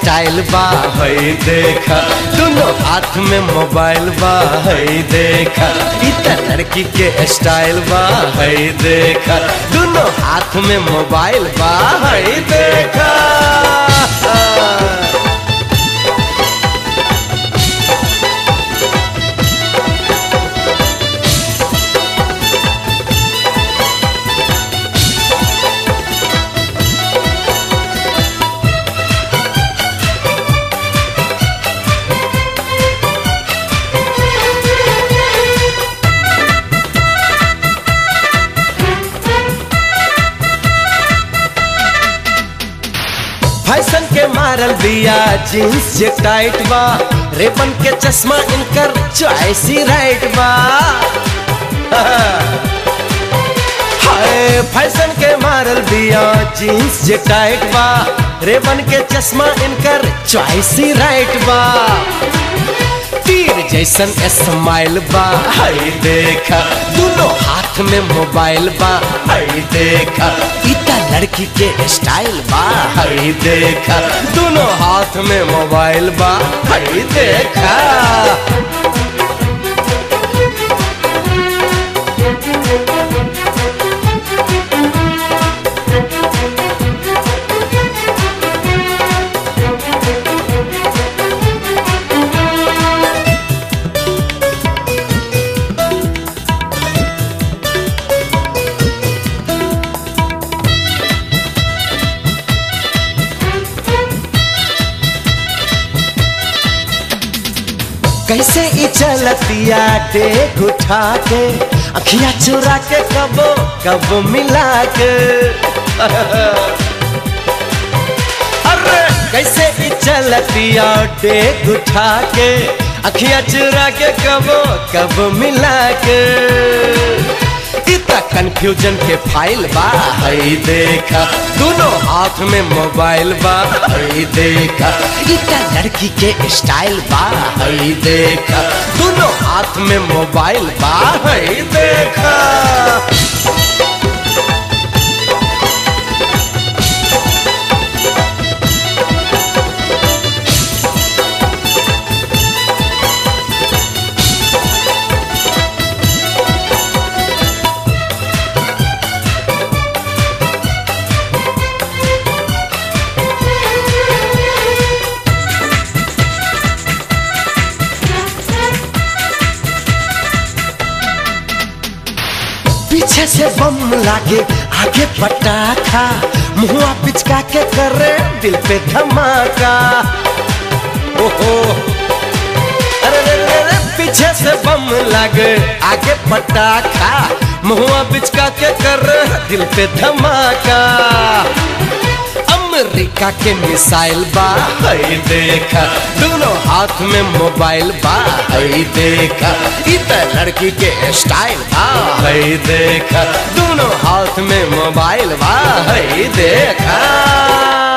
style बा है देखा दोनों हाथ में मोबाइल बा है देखा इतना लड़की के स्टाइल बा है देखा दोनों हाथ में मोबाइल बा है देखा फैशन के मारल दिया जींस जे टाइट बा रेबन के चश्मा इनकर चॉइस ही राइट बा हाय फैशन के मारल दिया जींस जे टाइट बा रेबन के चश्मा इनकर चॉइस ही राइट बा तीर जैसन स्माइल बा हाय देखा दोनों हाथ में मोबाइल बा हाय देखा इतना लड़की के स्टाइल बा हाय देखा दोनों हाथ में मोबाइल बा हाय देखा कैसे ई चलतिया टेक उठा के अखिया चुरा के कबो कब मिला के अरे कैसे ई चलतिया टेक उठा के अखिया चुरा के कबो कब मिला के इतना कंफ्यूजन के फाइल बा हई देखा दोनों हाथ में मोबाइल बा हई देखा इतना लड़की के स्टाइल बा हई देखा दोनों हाथ में मोबाइल बा हई देखा पीछे से बम लागे आगे पटाखा मुआ पिचका के करे दिल पे धमाका ओहो अरे रे रे रे पीछे से बम लागे आगे पटाखा मुआ पिचका के करे दिल पे धमाका अमेरिका के मिसाइल बा हई देखा दोनों हाथ में मोबाइल बा हई देखा इतना लड़की के स्टाइल बा हई देखा दोनों हाथ में मोबाइल बा हई देखा